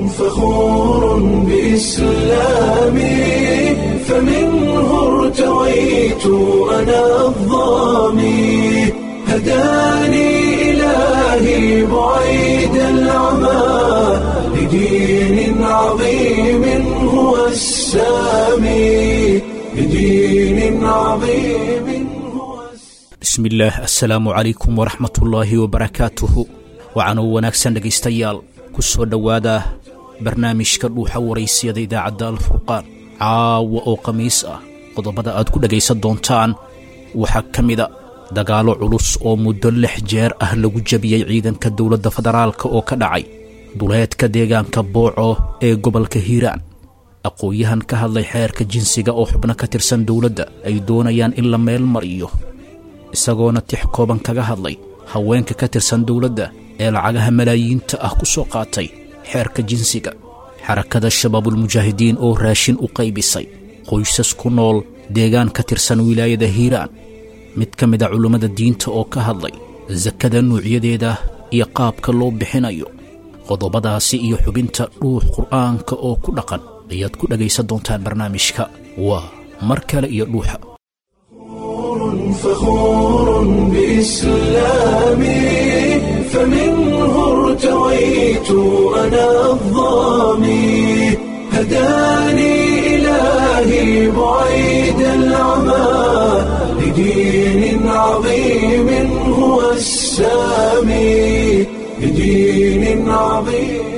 فخور بإسلامي فمنه ارتويت أنا الظامي هداني إلهي بعيد العمى لدين عظيم هو السامي لدين عظيم هو السامي bismillaah assalaamu calaykum waraxmatullaahi wabarakaatuhu waxaanuu wanaagsan dhegaystayaal ku soo dhowaada barnaamijka dhuuxa waraysiyada idaacadda alfurqaan caawa oo khamiis ah qodobada aad ku dhegaysan doontaan waxaa ka mida dagaallo culus oo muddo lix jeer ah lagu jebiyey ciidanka dowladda federaalk oo ka dhacay duleedka deegaanka booco ee gobolka hiiraan aqoon-yahan ka hadlay xeerka jinsiga oo xubno ka tirsan dowladda ay doonayaan in la meel mariyo isagoona tix kooban kaga hadlay haweenka ka tirsan dowladda ee lacagaha malaayiinta ah ku soo qaatay xeerka jinsiga xarakada shabaabulmujaahidiin oo raashin u qaybisay qoysas ku nool deegaan ka tirsan wilaayada hiiraan mid ka mid a culummada diinta oo ka hadlay sakada nuucyadeeda iyo qaabka loo bixinayo qodobadaasi iyo xubinta dhuux qur'aanka oo ku dhaqan ayaad ku dhegaysan doontaan barnaamijka waa mar kale iyo dhuuxa فخور بإسلامي فمنه ارتويت أنا الظامي هداني إلهي بعيد العمى لدين عظيم هو السامي لدين عظيم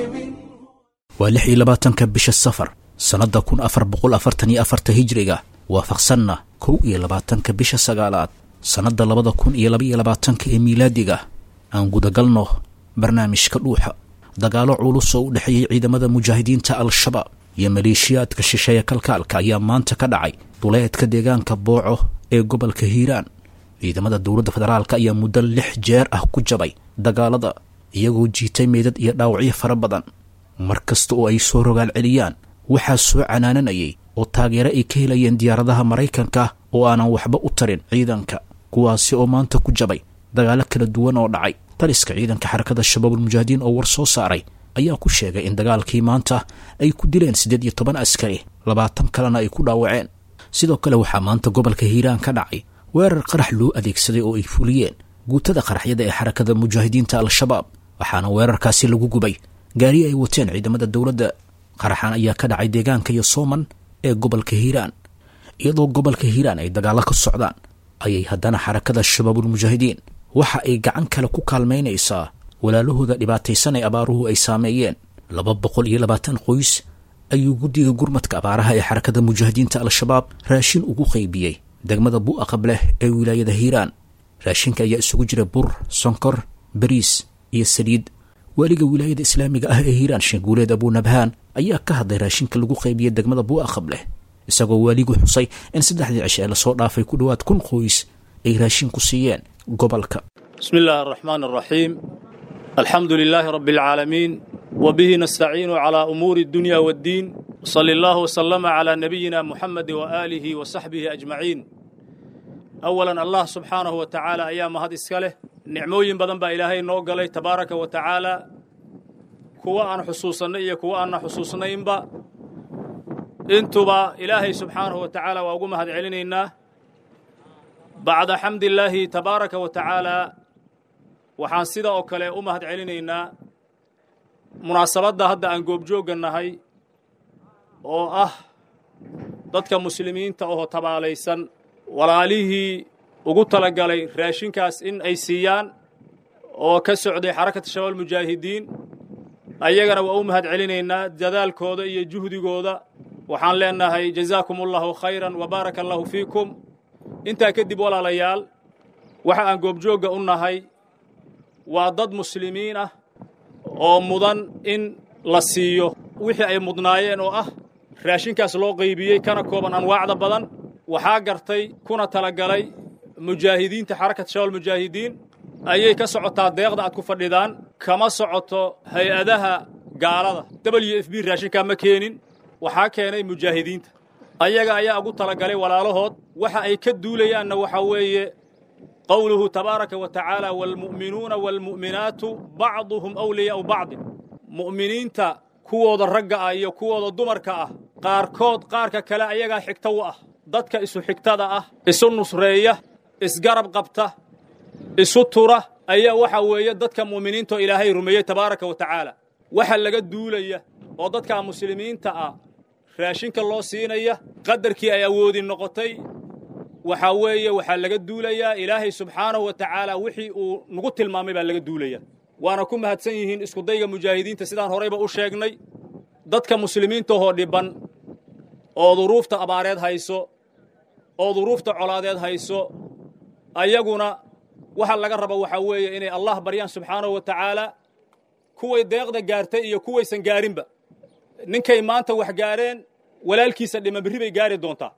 waa lix iyo labaatanka bisha safar sannadda kun afar boqol afartan iyo afarta hijriga waafaqsanna kow iyo labaatanka bisha sagaalaad sannadda labada kun iyo labaiyo labaatanka ee miilaadiga aan gudagalno barnaamijka dhuuxa dagaallo culus oo u dhexeeyey ciidamada mujaahidiinta al-shabaab iyo maleeshiyaadka shisheeye kalkaalka ayaa maanta ka dhacay duleedka deegaanka booco ee gobolka hiiraan ciidamada dowladda federaalk ayaa muddo lix jeer ah ku jabay dagaalada iyagoo jiitay meydad iyo dhaawacyo fara badan mar kasta oo ay soo rogaal celiyaan waxaa soo canaananayay oo taageero ay ka helayeen diyaaradaha maraykanka oo aanan waxba u tarin ciidanka kuwaasi oo maanta ku jabay dagaallo kala duwan oo dhacay taliska ciidanka xarakada shabaabulmujaahidiin oo war soo saaray ayaa ku sheegay in dagaalkii maanta ay ku dileen siddeed iyo toban askari labaatan kalena ay ku dhaawaceen sidoo kale waxaa maanta gobolka hiiraan ka dhacay weerar qarax loo adeegsaday oo ay fuliyeen guutada qaraxyada ee xarakada mujaahidiinta al-shabaab waxaana weerarkaasi lagu gubay gaari ay wateen ciidamada dowladda qaraxan ayaa ka dhacay deegaanka iyo sooman ee gobolka hiiraan iyadoo gobolka hiiraan ay dagaallo ka socdaan ayay haddana xarakada shabaabulmujaahidiin waxa ay gacan kale ku kaalmaynaysaa walaalahooda dhibaataysan ee abaaruhu ay saameeyeen laba boqol iyo labaatan qoys ayuu guddiga gurmadka abaaraha ee xarakada mujaahidiinta al-shabaab raashin ugu qaybiyey degmada bu'aqab leh ee wilaayada hiiraan raashinka ayaa isugu jira bur sonkor bariis iyo saliid waaliga wilaayada islaamiga ah ee hiiraan sheeguuleed abuunabhaan ayaa ka hadlay raashinka lagu qaybiyey degmada buuaqab leh isagoo waaligu xusay in saddexdii cishe ee lasoo dhaafay ku dhowaad kun qoys ay raashin ku siiyeen gobolka بسم الله الرحمن الرحيم الحمد لله رب العالمين وبه نستعين على أمور الدنيا والدين صلى الله وسلم على نبينا محمد وآله وصحبه أجمعين أولا الله سبحانه وتعالى أيام هذا إسكاله نعموين بدن با إلهي نوغلي تبارك وتعالى كوا أن حصوصنا إيا كوا أن حصوصنا إنبا انتبا إلهي سبحانه وتعالى وأقوم هذا علينا بعد حمد الله تبارك وتعالى waxaan sida oo kale u mahad celinaynaa munaasabadda hadda aan goobjoogga nahay oo ah dadka muslimiinta oo tabaalaysan walaalihii ugu talagalay raashinkaas in ay siiyaan oo ka socday xarakata shabaab mujaahidiin ayagana waa u mahad celinaynaa dadaalkooda iyo juhdigooda waxaan leenahay jazaakum allahu khayran wa baaraka allahu fiikum intaa kadib walaalayaal waxa aan goobjoogga u nahay waa dad muslimiin ah oo mudan in la siiyo wixii ay mudnaayeen oo ah raashinkaas loo qaybiyey kana kooban anwaacda badan waxaa gartay kuna talagalay mujaahidiinta xarakat shabaab mujaahidiin ayay ka socotaa deeqda aad ku fadhidaan kama socoto hay-adaha gaalada w f b raashinkaa ma keenin waxaa keenay mujaahidiinta ayaga ayaa ugu talagalay walaalahood waxa ay ka duulayaanna waxa weeye qowluhu tabaaraka wa tacaala waalmu'minuuna waalmu'minaatu bacduhum awliyaa'u bacdin mu'miniinta kuwooda ragga ah iyo kuwooda dumarka ah qaarkood qaarka kale ayagaa xigta u ah dadka isu xigtada ah isu nusreeya isgarab qabta isu tura ayaa waxa weeye dadka mu'miniintaoo ilaahay rumeeyey tabaaraka wa tacaala waxa laga duulaya oo dadka muslimiinta ah raashinka loo siinaya qadarkii ay awoodi noqotay waxaa weeye waxaa laga duulayaa ilaahay subxaanahu wa tacaala wixii uu nagu tilmaamay baa laga duulaya waana ku mahadsan yihiin iskudayga mujaahidiinta sidaan horayba u sheegnay dadka muslimiintahoo dhibban oo duruufta abaareed hayso oo duruufta colaadeed hayso ayaguna waxa laga raba waxaa weeye inay allah baryaan subxaanahu wa tacaala kuway deeqda gaartay iyo kuwaysan gaarinba ninkay maanta wax gaareen walaalkiisa dhima berri bay gaari doontaa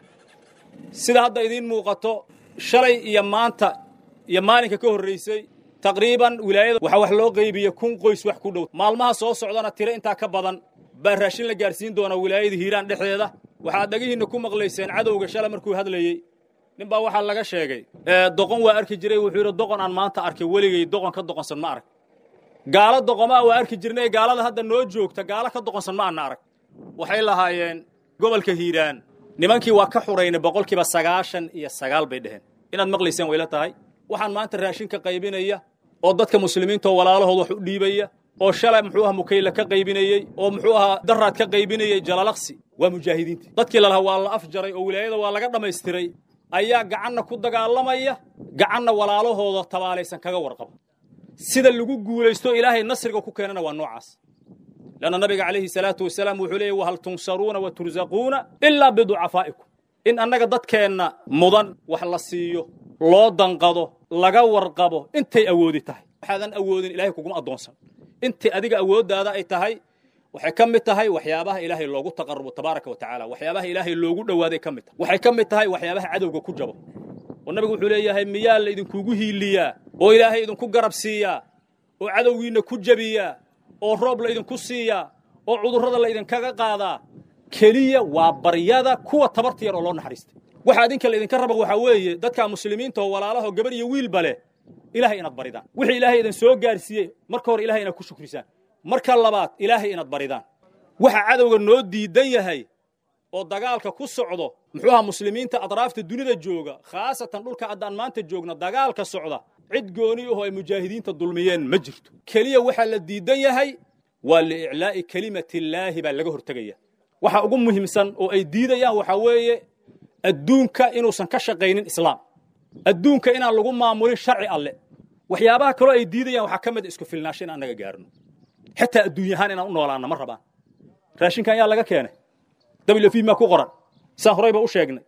sida hadda idiin muuqato shalay iyo maanta iyo maalinka ka horraysay taqriiban wilaayada waxaa wax loo qaybiye kun qoys wax ku dhow maalmaha soo socdana tiro intaa ka badan baa raashin la gaarsiin doona wilaayada hiiraan dhexdeeda waxaad dhagihiinna ku maqlayseen cadowga shalay markuu hadlayey nin baa waxaa laga sheegay doqon waa arki jiray wuxuu yidhi doqon aan maanta arkay weligay doqon ka doqonsan ma arag gaalo doqomaa waa arki jirnay gaalada hadda noo joogta gaalo ka doqonsan ma ana arag waxay lahaayeen gobolka hiiraan nimankii waa ka xuraynay boqolkiiba sagaashan iyo sagaal bay dheheen inaad maqlayseen wayla tahay waxaan maanta raashinka qaybinaya oo dadka muslimiintaoo walaalahood wax u dhiibaya oo shalay muxuu aha mukayla ka qaybinayey oo muxuu ahaa daraad ka qaybinayey jalalaqsi waa mujaahidiinta dadkii lalahaa waa la afjaray oo wilaayada waa laga dhammaystiray ayaa gacanna ku dagaalamaya gacanna walaalahooda tabaalaysan kaga warqaba sida lagu guulaysto ilaahay nasriga ku keenana waa noocaas leanna nabiga calayhi salaatu wasalaam wuxuu leeyay wahal tunsaruuna wa tursaquuna ilaa biducafaa'ikum in annaga dadkeenna mudan wax la siiyo loo danqado laga warqabo intay awoodi tahay waxaadan awoodin ilahay kuguma addoonsan intay adiga awooddaada ay tahay waxay ka mid tahay waxyaabaha ilaahay loogu taqarrubo tabaaraka wa tacaala waxyaabaha ilaahay loogu dhowaaday ka mid tahay waxay ka mid tahay waxyaabaha cadowga ku jabo oo nabigu wuxuu leeyahay miyaa la idinkugu hiiliyaa oo ilaahay idinku garab siiyaa oo cadowgiinna ku jebiyaa oo roob la idinku siiyaa oo cudurrada la idinkaga qaadaa keliya waa baryada kuwa tabarta yar oo loo naxariistay waxa idinka la idinka raba waxaa weeye dadka muslimiinta oo walaalaho gabar iyo wiilba leh ilahay inaad baridaan wixii ilaahay idin soo gaarsiiyey marka hore ilahay inaad ku shukrisaan marka labaad ilaahay inaad baridaan waxa cadowga noo diidan yahay oo dagaalka ku socdo muxuuha muslimiinta atraafta dunida jooga khaasatan dhulka haddaan maanta joogna dagaalka socda cid gooni ahoo ay mujaahidiinta dulmiyeen ma jirto keliya waxaa la diidan yahay waa liiclaa'i kelimatiillaahi baa laga hortegaya waxa ugu muhiimsan oo ay diidayaan waxaa weeye adduunka inuusan ka shaqaynin islaam adduunka inaan lagu maamulin sharci alle waxyaabaha kaloo ay diidayaan waxaa ka mid isku filnaasho in aan naga gaarno xitaa adduunyahaan inaan u noolaanna ma rabaan raashinkan yaa laga keenay wf maa ku qoran saan horayba u sheegnay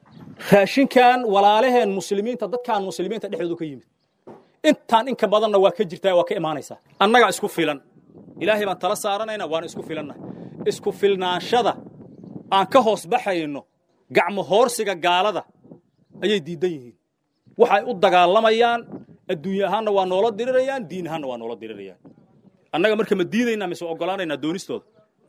raashinkan walaalaheen muslimiinta dadkaan muslimiinta dhexdoodu ka yimid intaan inka badanna waa ka jirtaa waa ka imaanaysaa annagaa isku filan ilaahay baan tala saaranayna waana isku filannahay isku filnaanshada aan ka hoos baxayno gacmo hoorsiga gaalada ayay diidan yihiin waxay u dagaalamayaan adduunye ahaanna waa noola dirirayaan diin ahaanna waa noola dirirayaan annaga marka ma diidaynaa mise ogolaanaynaa doonistooda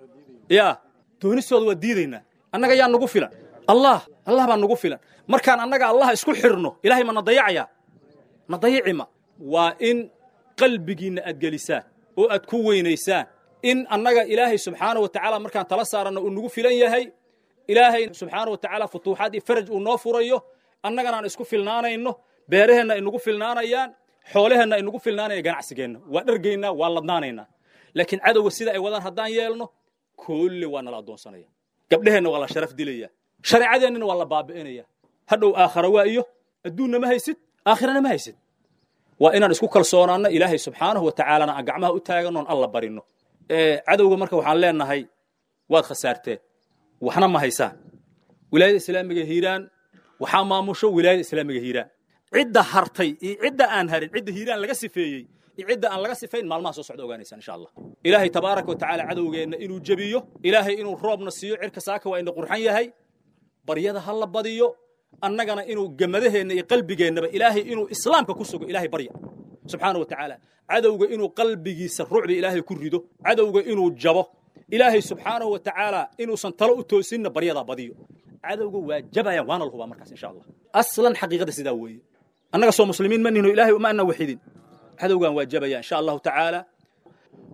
ya doonistooda waa diidaynaa annaga yaa nagu filan allah allah baa nagu filan markaan annaga allah isku xirno ilahay ma na dayacayaa na dayacima waa in qalbigiinna aad gelisaan oo aad ku weynaysaan in annaga ilaahay subxaana wa tacaala markaan tala saaranno uu nagu filan yahay ilaahay subxaana wa tacaala futuuxaad iyo faraj uu noo furayo annagana aan isku filnaanayno beeraheenna ay nagu filnaanayaan xoolaheenna ay nagu filnaanaya ganacsigeenna waa dhargaynaa waa ladnaanaynaa laakiin cadowga sida ay wadaan haddaan yeelno koolle waa nala addoonsanaya gabdheheenna waa la sharaf dilaya shareecadeennana waa la baabi'inaya hadhow aakhara waa iyo adduunna ma haysid aakhirana ma haysid waa inaan isku kalsoonaanno ilaahay subxaanahu wa tacaalana aan gacmaha u taagannoon alla barinno cadowga marka waxaan leenahay waad khasaarteen waxna ma haysaan wilaayada islaamiga hiiraan waxaa maamusho wilaayada islaamiga hiiraan cidda hartay iyo cidda aan harin cidda hiiraan laga sifeeyey iyo cidda aan laga sifayn maalmaha soo socda ogaanaysaan insha allah ilaahay tabaaraka wa tacaala cadowgeenna inuu jebiyo ilaahay inuu roobna siiyo cirka saaka waa ina qurxan yahay baryada ha la badiyo annagana inuu gemadaheenna iyo qalbigeennaba ilaahay inuu islaamka ku sugo ilaahay barya subxaana wa tacaala cadowga inuu qalbigiisa rucbi ilaahay ku rido cadowga inuu jabo ilaahay subxaanahu wa tacaala inuusan talo u toosinna baryadaa badiyo cadowga waa jabayaan waana la hubaa markaas insha allah aslan xaqiiqada sidaa weeye annaga soo muslimiin ma nihno ilaahay uma ana waxidin cadowgan waa jabaya insha allahu tacaala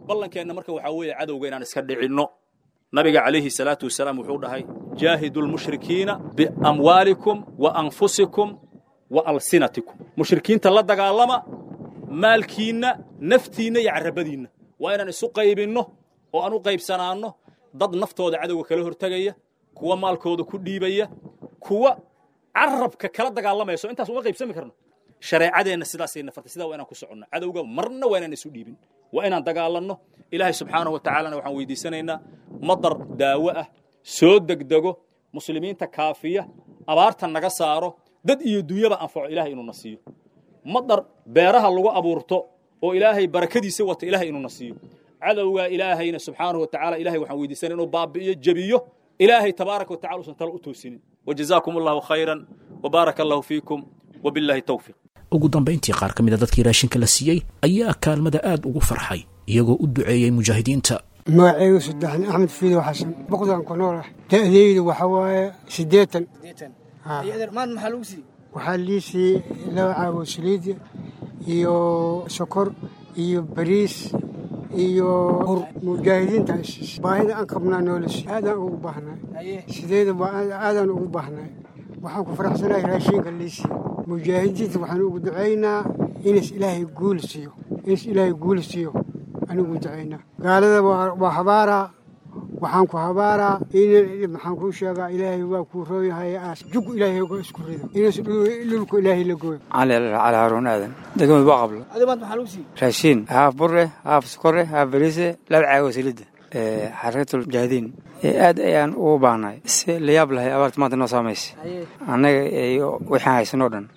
ballankeenna marka waxaa weeye cadowga inaan iska dhicinno nabiga calayhi salaatu wasalaam wuxuu dhahay jaahidu lmushrikiina biamwaalikum wa anfusikum wa alsinatikum mushrikiinta la dagaalama maalkiinna naftiinna iyo carrabadiinna waa inaan isu qaybinno oo aan u qaybsanaanno dad naftooda cadowga kala hortegaya kuwa maalkooda ku dhiibaya kuwa carabka kala dagaalamayso intaas uma qaybsami karno shareecadeenna sidaasay nafartay sidaa waa inaan ku soconno cadowga marna waa inaan isu dhiibin waa inaan dagaalanno ilaahay subxaanahu wa tacaalana waxaan weydiisanaynaa madar daawo ah soo degdego muslimiinta kaafiya abaarta naga saaro dad iyo dunyaba anfaco ilahay inuuna siiyo madar beeraha lagu abuurto oo ilaahay barakadiisa wata ilahay inuuna siiyo cadowgaa ilaahayna subxaanahu wa tacala ilahay waxaan weydiisanay inuu baabi'iyo jebiyo ilaahay tabaaraka wa tacala usan tala u toosinin wajazaakum allahu khayran wabaaraka allahu fiikum wabillahi towfiiq ugu dambayntii qaar ka mid a dadkii raashinka la siiyey ayaa kaalmada aad ugu farxay iyagoo u duceeyey mujaahidiinta magacaygu saddexan axmed fiidow xasan boqdan ku nool ah da'daydu waxa waaye siddeetan maan maxaa lagu siiyey waxaa lii siiyey laba caago saliid iyo sokor iyo bariis iyo bur mujaahidiinta isiis baahida aan qabnaa noola siiy aadaan ugu baahnay sideeda aadaan ugu baahnay waxaan ku faraxsanahay raashinka lii siiye mujaahidiinta waxaan ugu ducaynaa inas ilaahay guul siiyo inas ilaahay guul siiyo anigu ducaynaa gaalada waa habaaraa waxaan ku habaaraa in maxaan kuu sheegaa ilaahay waa kuu rooyahay aas jugu ilaahay ga isku rido inas dhulku ilaahay la gooyo cali cali haruun aadan degmad baa qablo adi maanta maxaa lagu siiyey raashiin haaf bure haaf sokore haaf bariise laba caago salida xarakatul mujaahidiin aad ayaan ugu baahnay si la yaab lahay abaarta maanta noo saamaysa annaga iyo waxaan haysanoo dhan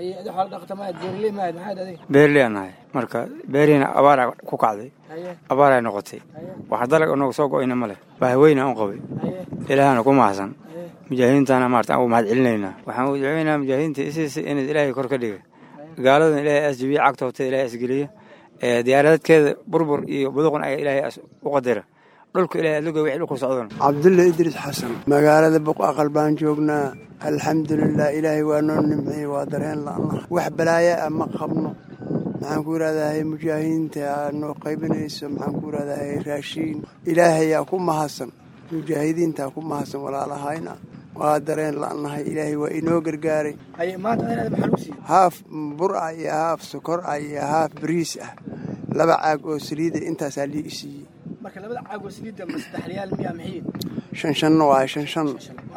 beerley aan nahay marka beerihiina abaaraa ku kacday abaaraa noqotay wax dalag nooga soo go'ayna ma leh bahweyna un qabay ilaahana ku mahadsan mujaahidiintana maarata aan ugu mahad celinaynaa waxaan ugu duceynayaa mujaahidiinta isiisa inaad ilaahay kor ka dhiga gaaladan ilaahay asjabiya cagtoobta ilaahay asgeliya diyaaradadkeeda burbur iyo buduqun ayaa ilaahay u qadira dhulka ilahay adluga wixii dhulku socdona cabdulle idriis xasan magaalada buqaqal baan joognaa alxamdulilah ilaahay waa noo nimciyey waa dareen la'na wax balaaya ah ma qabno maxaan ku yidhahdahay mujaahidiinta aa noo qaybinayso maxaan ku yidhahdahay raashiin ilaahayaa ku mahadsan mujaahidiintaa ku mahadsan walaalahayna waa dareen la'nahay ilaahay waa inoo gargaaray haaf bur ah iyo haaf sokor ah iyo haaf bariis ah laba caag oo saliida intaasaa lii isiiyey marka labada caagoo saliidda ma saddex riyaal miyaa maxay shan shanna waaye shan shan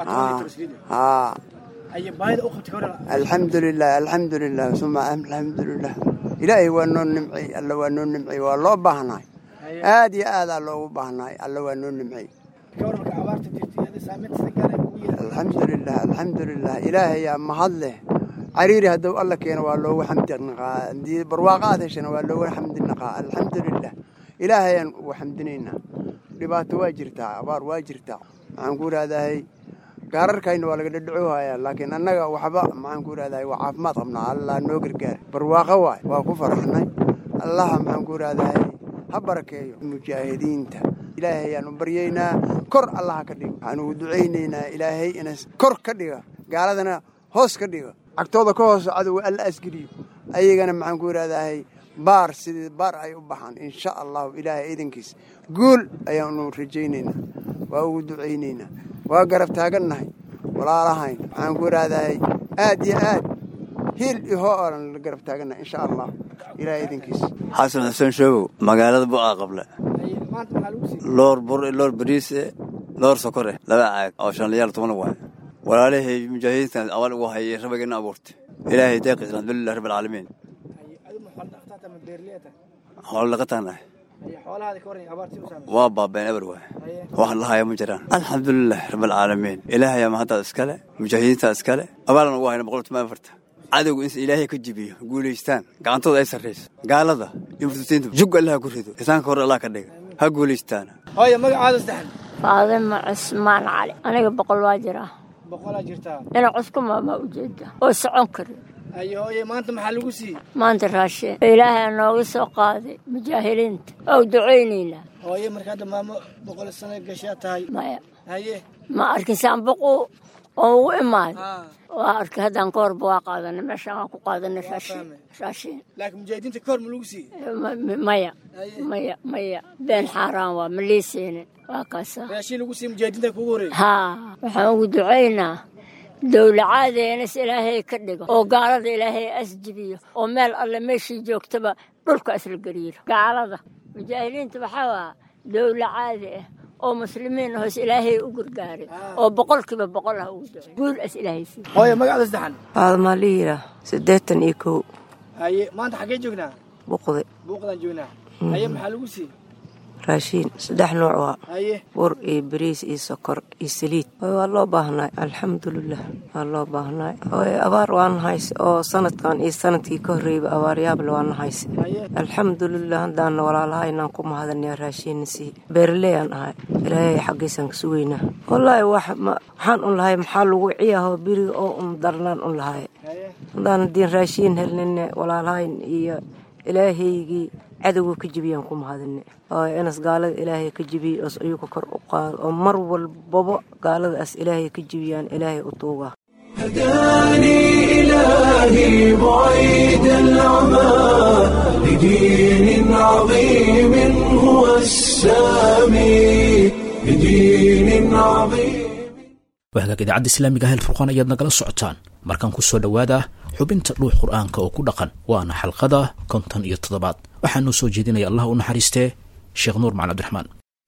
haa aye baahida u qabtay hore alxamdulilah alxamdulilah suma alxamdulilah ilaahay waa noo nimcay alla waa noo nimcay waa loo baahnaay aad iyo aadaa loogu baahnaay alla waa noo nimcay ka hor marka abaarta jirtay adi saameynta sida gaara kugu yeelay alxamdulilah alxamdulilah ilaahayaa mahad leh cariiri hadduu alla keeno waa loogu xamdi naqaa haddii barwaaqo aad heshana waa loogu xamdi naqaa alxamdulilah ilaahayaan ugu xamdinaynaa dhibaato waa jirtaa abaar waa jirtaa maxaan ku idhahdahay gaararkayna waa laga dhadhacohayaa laakiin annaga waxba maxaan ku idhahdahay waa caafimaad qabnaa allah noo gargaar barwaaqo waay waa ku faraxnay allaha maxaan ku idhahdahay ha barakeeyo mujaahidiinta ilaahay ayaan u baryaynaa kor allaha ka dhigo waxaan ugu ducaynaynaa ilaahay inas kor ka dhiga gaaladana hoos ka dhiga cagtooda ka hooso cadowga alla asgeliyo ayagana maxaan ku idhahdahay baar sidii baar ay u baxaan insha allahu ilaahay idankiis guul ayaanu rajaynaynaa waa ugu ducaynaynaa waa garab taagannahay walaalahayn waxaan ku idhaahdahay aad iyo aad hiil iyo hoo oran la garab taagannahay insha allah ilaahay idankiis xasan xuseen shoogow magaalada bu'aa qable maanta maxaa lagu siiyey loor bur loor bariise loor sokore laba caag oo shan liyaal toban waay walaalahay mujaahidiintan awal ugu hayay rabageena abuurtay ilaahay deeqiis alxamdulilah rabbi alcaalamiin adi ma xoolo dhaqataa ma beerleyata xoolo dhaqataanahay aye xoolahaada ka waran abaartii u saameysay waa baabeen eber waay wax lahaya ma jiraan alxamdulilah rabbi alcaalamiin ilaahayaa mahaddaad iskale mujaahidiintaa iskale abaalan ugu hayna boqol toban afarta cadowga in ilaahay ka jibiyo guulaystaan gacantooda ay sarrayso gaalada iyo murtutiinta jug allaha ku rido isaanka hore allah ka dhiga ha guulaystaan hooye magacaada saddexan faadima cusmaan cali aniga boqol waa jiraa boqolaa jirtaa dhinac cusku maamaa ujeeda oo socon kari aye hooye maanta maxaa lagu siiyey maanta raasheen ilaahay nooga soo qaaday mujaahiliinta oo ducaynaynaa hooye marka hadda maamo boqol sano gashaa tahay maya haye ma arkin saanbuqu oo ugu imaaday waa arkay haddaan ka horba waa qaadanay meeshaan waan ku qaadanay raashiin raashiin laakiin mujaahidiinta ka hor ma lagu siiyey Ma- ma- maya maya maya been xaaraan waa ma lii siinin waa kaasa raashiin lagu siiyey mujaahidiinta kugu horeeyey haa waxaan ugu ducaynaa dowlacaadenas ilaahay ka dhigo oo gaalada ilaahay asjibiyo oo meel alle meeshii joogtaba dhulka isla gariiro gaalada mujaahiliinta waxaa waa dowla caadi ah oo muslimiin hoos ilaahay u gargaaray oo boqolkiiba boqol ah ugu ducay guul as ilaahay siiyo hooye magacda saddexan aadmaa la yiraa siddeetan iyo kow haye maanta xaggee joognaa buqdi buuqdaan joognaa haye maxaa lagu siiyey raashiin saddex nooc waa haye bur iyo bariis iyo sokor iyo saliid Hooy, waa loo baahnay alxamdulilah waa loo baahnay Hooy, abaar waan hayse oo sanadkan iyo sanadkii ka horreeyba abaaryaable waan hayse alxamdulilah haddaana walaalaha inaan ku mahadanayaa raashiinna sii beeraley aan ahay ilaahay xaggiisaan ka sugaynaa wallaahi wax ma- maxaan un lahay maxaa lagu ciyaahoo biriga oo un darnaan un lahay haddaan hadiin raashiin helnine walaalahayn iyo ilaahaygii cadowga ka jebiyaan ku mahadine oo inas gaalada ilaahay ka jebiye oos ayuga kor u qaado oo mar walbaba gaaladaas ilaahay ka jebiyaan ilaahay u tuugaa هداني إلهي بعيد العمى لدين عظيم هو السامي لدين عظيم wahagaag idaacadda islaamiga ah furqaan ayaad nagala socotaan markaan ku soo dhowaada xubinta dhuux qur'aanka oo ku dhaqan waana xalqada konton iyo toddobaad waxaanuu soo jeedinaya allah u naxariistee sheekh nuur macali cabdiraxmaan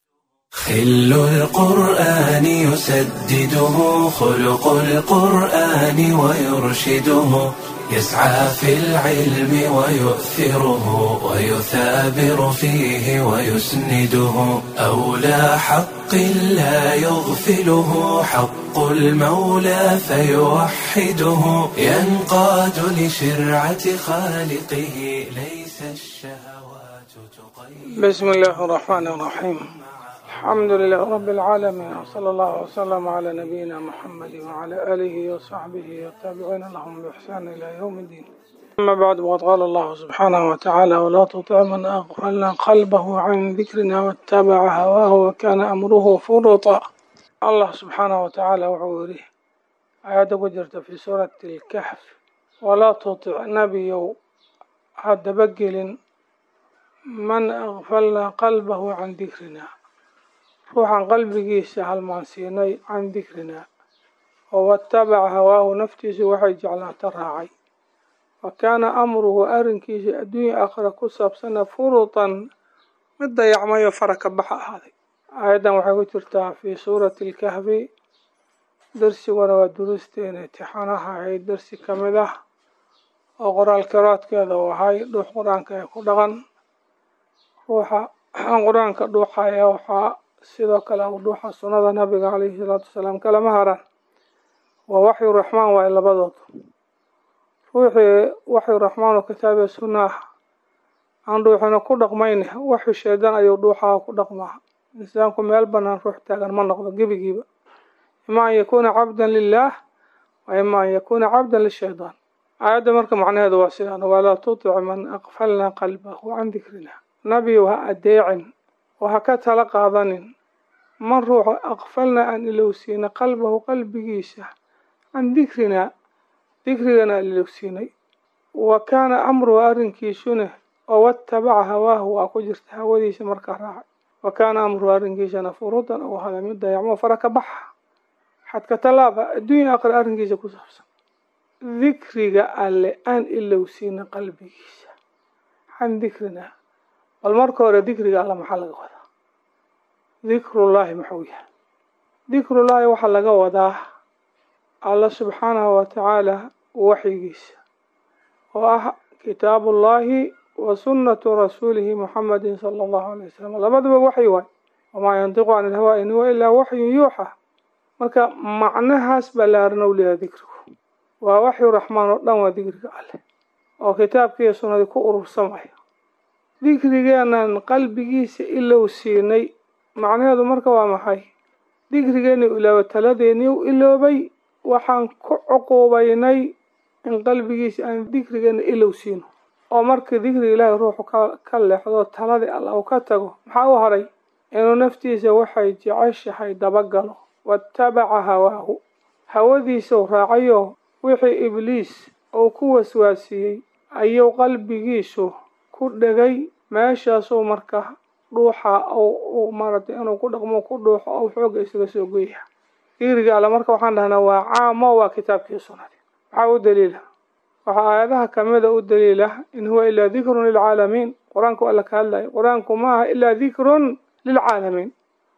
خل القرآن يسدده خلق القرآن ويرشده يسعى في العلم ويؤثره ويثابر فيه ويسنده أولى حق لا يغفله حق المولى فيوحده ينقاد لشرعة خالقه ليس الشهوات تقيد بسم الله الرحمن الرحيم الحمد لله رب العالمين وصلى الله وسلم على نبينا محمد وعلى آله وصحبه والتابعين لهم بإحسان إلى يوم الدين أما بعد وقد قال الله سبحانه وتعالى ولا تطع من أغفلنا قلبه عن ذكرنا واتبع هواه وكان أمره فرطا الله سبحانه وتعالى وعوره آيات وجرت في سورة الكهف ولا تطع نبي هذا بقل من أغفلنا قلبه عن ذكرنا ruuxan qalbigiisa halmaansiinay can dikrinaa oo watabaca hawaahu naftiisu waxay jeclaata raacay wa kaana amruhu arrinkiisa adduunya aakhira ku saabsana furutan mid dayacmayo fara ka baxa ahaaday aayaddan waxay ku jirtaa fii suurati alkahfi darsiguna waa durusteena intixaanaha ahayd darsi ka mid ah oo qoraal karaadkeeda uu ahay dhuux qur-aanka ee ku dhaqan ruuxa qur-aanka dhuuxaya waxaa sidoo kale u dhuuxa sunnada nabiga caleyhi salaatu wasalaam kalama haran waa waxyu raxmaan waaye labadood ruuxii waxyu raxmaan oo kitaabiya sunna ah aan dhuuxina ku dhaqmayne waxyu sheedan ayuu dhuuxaha ku dhaqmaa insaanku meel banaan ruux taagan ma noqdo gebigiiba ima an yakuuna cabdan lilaah wa ima an yakuuna cabdan lishaydaan aayadda marka macnaheedu waa sidaan walaa tutic man aqfalnaa qalbahu can dikrina nabiyu ha adeecin oo ha ka tala qaadanin man ruuxu aqfalna aan ilowsiinay qalbahu qalbigiisa can dikrinaa dikrigana aan ilowsiinay wa kaana amruhu arrinkiisuna oo watabaca hawaahu waa ku jirta hawadiisa markaa raacay wa kaana amruhu arrinkiisana furudan oo hada mid dayacmo fara ka baxa xadka tallaaba adduunya aakhira arrinkiisa ku saabsan dikriga alle aan ilowsiinay qalbigiisa can dikrinaa bal marka hore dikriga alla maxaa laga wadaa dikrullaahi muxuu yahay dikrullaahi waxaa laga wadaa alla subxaanahu wa tacaala waxyigiisa oo ah kitaabullaahi wa sunnatu rasuulihi muxamedin sala allahu alay wasalam labaduba waxyi waay wamaa yantiqu can ilhawaa in huwa ilaa waxyun yuuxa marka macnahaas ballaaran ou leeyahay dikrigu waa waxyu raxmaan oo dhan waa dikriga alleh oo kitaabkiiyo sunnadii ku urursamaya dikrigeenan qalbigiisa ilow siinay macnaheedu marka waa maxay dikrigeeni ilooba taladeeni u iloobay waxaan ku cuquubaynay in qalbigiisa aan dikrigeena ilow siino oo markii dikriga ilaahay ruuxu ka leexdo taladii alla uu ka tago maxaa u haray inuu naftiisa waxay jeceshahay dabagalo watabaca hawaahu hawadiisuu raacayoo wixii ibliis uu ku waswaasiyey ayuu qalbigiisu ku dhegay meeshaasuu marka dhuuxa uu maaragtay inuu ku dhaqmo ku dhuuxo ou xooga isaga soo goya digriga alle marka waxaan dhahnaa waa caamo waa kitaabkii sunnadi maxaa u daliila waxaa aayadaha kamida u daliila in huwa ilaa dikrun lilcaalamiin qur-aanku alla ka hadlayo qur-aanku ma aha ilaa dikrun lilcaalamiin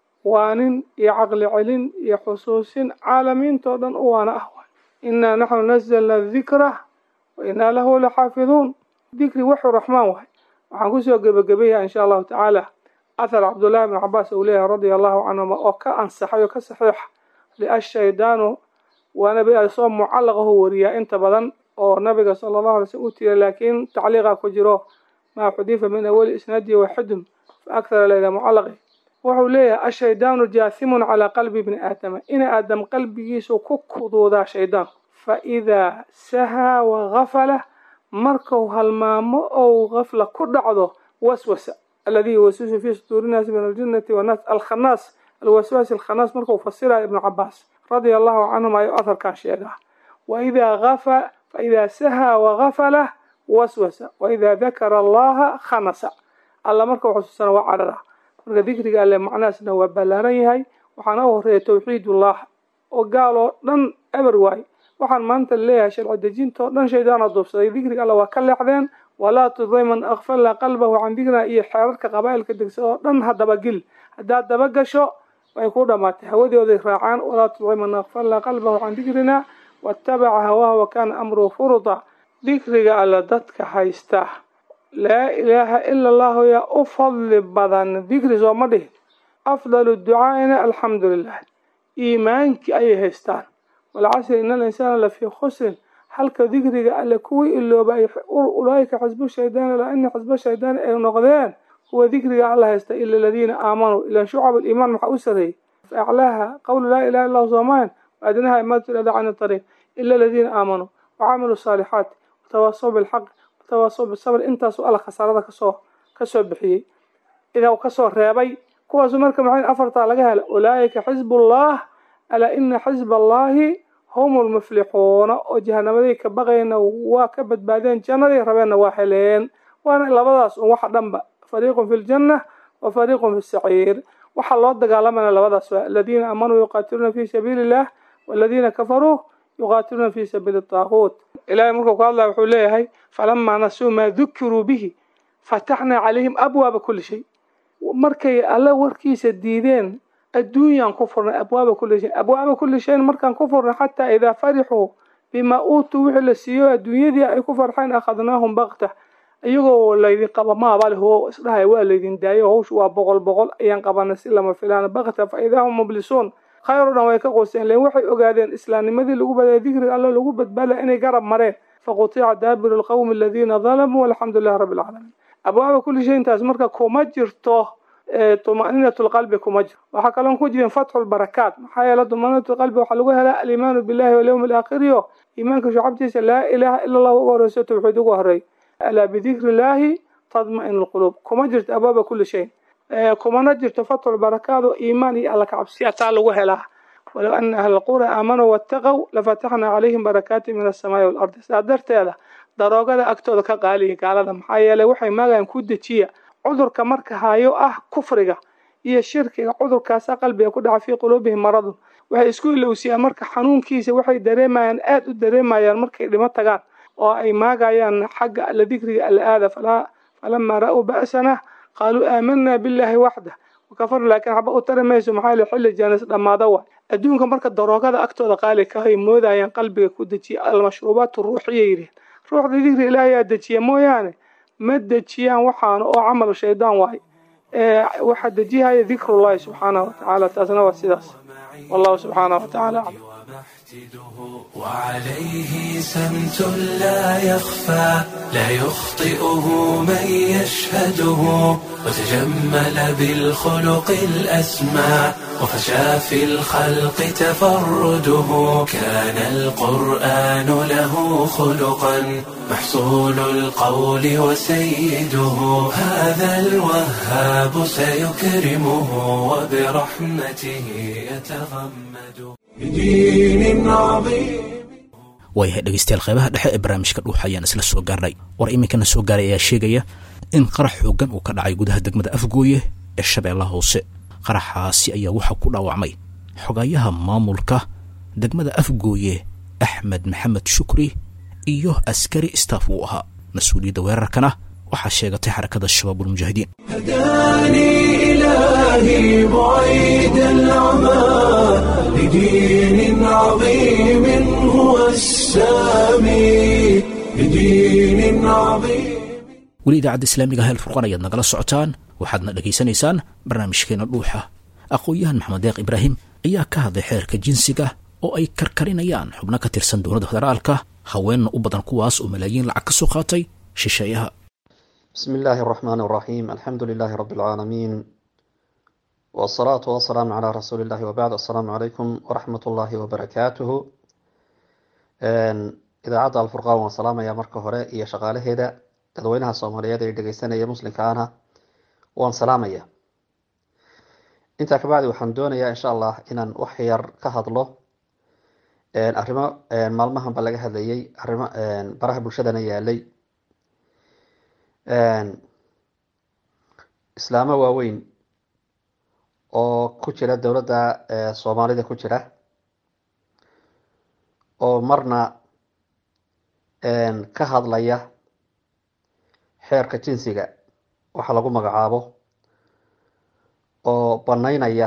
waanin iyo caqli celin iyo xusuusin caalamiintao dhan u waana ah waay innaa naxnu nazalna dikra wa innaa lahu laxaafiduun dikri wuxuu raxmaan waay waxaan kusoo gebagabeyaha insha allahu tacaala athar cabdullahi bn cabaas uu leeyahay radia allahu canhuma oo ka ansaxay oo ka saxiixa liashaydaanu waa nabi soo mucallaqahu wariyaa inta badan oo nabiga sala allahu alay slm u tira laakiin tacliiqa ku jiro maa xudifa min awali isnaadihi waxudum fa akhara layla mucallaqi wuxuu leeyahay ashaydaanu jaathimun calaa qalbi bni aadama ina aadam qalbigiisu ku kuduudaa shaydaan fa idaa sahaa wagafala markuu halmaamo ou gafla ku dhacdo waswasa alladii yuwaswisu fii suduuri nnaasi min aljinnati wannaas alkhanaas alwaswaas alkhanaas markuu fasiraya ibnu cabaas radia allahu canhum ayuu aharkan sheegaa waidaa afa faidaa sahaa wagafala waswasa waidaa dakara allaha khanasa alla marka xusuusana waa carara marka dikriga alle macnahaasna waa ballaaran yahay waxaana u horeeya tawxiidullah oo gaal oo dhan eber waay waxaan maanta leeyahay sharci dejintao dhan shaydaana duubsaday dikriga alle waa ka leexdeen walaa tuday man akfalna qalbahu can dikrina iyo xeerarka qabaa'ilka degsa oo dhan ha dabagil haddaad dabagasho way ku dhamaatay hawadooday raacaan walaa tuday man akfalna qalbahu can dikrina waatabaca hawaaha wa kaana amruhu furuda dikriga alle dadka haysta laa ilaaha ila allahu yaa u fadli badan dikri sooma dhihin afdalu ducaa'ina alxamdu lilah iimaankii ayay haystaan walcasri ina alinsaana lafii khusrin halka dikriga alle kuwii iloobay ulaaika xisbu shaydaan ilaa ina xisba shaydaan ay noqdeen kuwa dikriga alla haysta ila aladiina aamanuu ilaa shucab aliimaan maxaa u sareeyey fa aclaaha qawlu laa ilaha illahu soomahan waadnaha imaadatu lada can ariiq ila aladiina aamanuu wacamiluu saalixaati watawaasaw bilxaq watawaasaw bisabr intaasuu alla khasaarada kasoo kasoo bixiyey idaa kasoo reebay kuwaasu marka maxay afartaa laga hela ulaaika xisbullah alaa ina xisba allahi hum lmuflixuuna oo jahanamadii ka baqayna waa ka badbaadeen jannadii rabeenna waa heleen waana labadaas un waxa dhanba fariiqun fi ljanna wa fariiqun fi saciir waxaa loo dagaalamana labadaas waa aladiina aamanuu yuqaatiluuna fi sabiili illah waladiina kafaruu yuqaatiluuna fi sabiili taaquut ilahay markuu ka hadlaya wuxuu leeyahay falamaa nasuu maa dukiruu bihi fataxnaa calayhim abwaaba kuli shay markay alle warkiisa diideen adduunyaan ku furnay abwaaba kuli shay abwaaba kuli shayin markaan ku furnay xataa idaa farixuu bimaa uutuu wixii la siiyo adduunyadii ay ku farxeen akhadnaahum bakta iyagoo laydin qaba maabale ho isdhahaya waa laydin daayo hawshu waa boqol boqol ayaan qabanay si lama filaan bakta fa idaa hum mublisuun khayr o dhan way ka qooseen len waxay ogaadeen islaamnimadii lagu badaya dikriga alle lagu badbaadaya inay garab mareen faqutica daabiru lqawmi aladiina dalamuu walxamdu lilahi rabbi alcaalamiin abwaaba kuli shay intaas marka kuma jirto tumaninat lqalbi kuma jiro waxaa kaloon ku jirin fatxu lbarakaat maxaa yeele tumaninat lqalbi waxaa lagu helaa aliimaanu billahi walyawmi alaakhiriyo iimaanka shucabtiisa laa ilaha ila allah uga horeyso tawxiid uga horey alaa bidikri illaahi tadma'in lquluub kuma jirto abwaaba kuli shay kumana jirto fatxu lbarakaat oo iimaan iyo alla kacabsiya taa lagu helaa walow ana ahla alqura aamanuu waataqow lafataxnaa calayhim barakaati min alsamaai waalardi saa darteeda daroogada agtooda ka qaaliya gaalada maxaa yeeley waxay maagayan ku dejiya cudurka marka hayo ah kufriga iyo shirkiga cudurkaasa qalbiga ku dhaca fii quluubihim maradun waxay isku ilowsiyaan marka xanuunkiisa waxay dareemayaan aada u dareemayaan markay dhimo tagaan oo ay maagayaan xagga alla dikriga alla aada falamaa ra'uu ba'sana qaaluu aamanaa billaahi waxdah wakafarna laakiin xaba u tari mayso maxaa yeele xilli jaanis dhammaada wa adduunka marka daroogada agtooda qaali kahay moodayaan qalbiga ku dejiya almashruubaat ruuxiya yidhiin ruuxda dikri ilaahayaa dejiya mooyaane ma dejiyaan waxaana oo camal shaydaan waay waxaa dejihaya dikrullahi subxaanahu watacaala taasna waa sidaas wallahu subxaanahu watacaala aclam وعليه سمت لا يخفى لا يخطئه من يشهده وتجمل بالخلق الأسمى وفشى في الخلق تفرده كان القرآن له خلقا محصول القول وسيده هذا الوهاب سيكرمه وبرحمته يتغمد بدين عظيم waayahay dhegeystayaal qeybaha dhexe ee barnaamijka dhuuxa ayaan isla soo gaarnay war iminkana soo gaaray ayaa sheegaya in qarax xooggan uu ka dhacay gudaha degmada afgooye ee shabeellaha hoose qaraxaasi ayaa waxaa ku dhaawacmay xogayaha maamulka degmada afgooye axmed maxamed shukri iyo askari staff uu ahaa mas-uuliyadda weerarkana waxaa sheegatay xarakada shabaabulmujaahidiin هداني إلهي بعيد العمى لدين عظيم هو السامي لدين عظيم weli idaacadda islaamiga hel furqan ayaad nagala socotaan waxaadna dhegaysanaysaan barnaamijkeena dhuuxa aqoon-yahan maxamed deeq ibraahim ayaa ka hadlay xeerka jinsiga oo ay karkarinayaan xubno ka tirsan dowladda federaalka haweenna u badan kuwaas oo malaayiin lacag ka soo qaatay shisheeyaha بسم الله الرحمن الرحيم الحمد لله رب العالمين والصلاة والسلام على رسول الله وبعد السلام عليكم ورحمة الله وبركاته إذاacadda alfurqaan waan salaamayaa marka hore iyo shaqaalaheeda dadweynaha soomaaliyeed ee dhegeysanaya muslimka ahna waan salaamaya intaa kabacdi waxaan doonayaa insha allah inaan wax yar ka hadlo arrimo maalmahanba laga hadlayay arrimo baraha bulshadana yaalay islaamo waaweyn oo ku jira dowladda soomaalida ku jira oo marna ka hadlaya xeerka jinsiga waxa lagu magacaabo oo banaynaya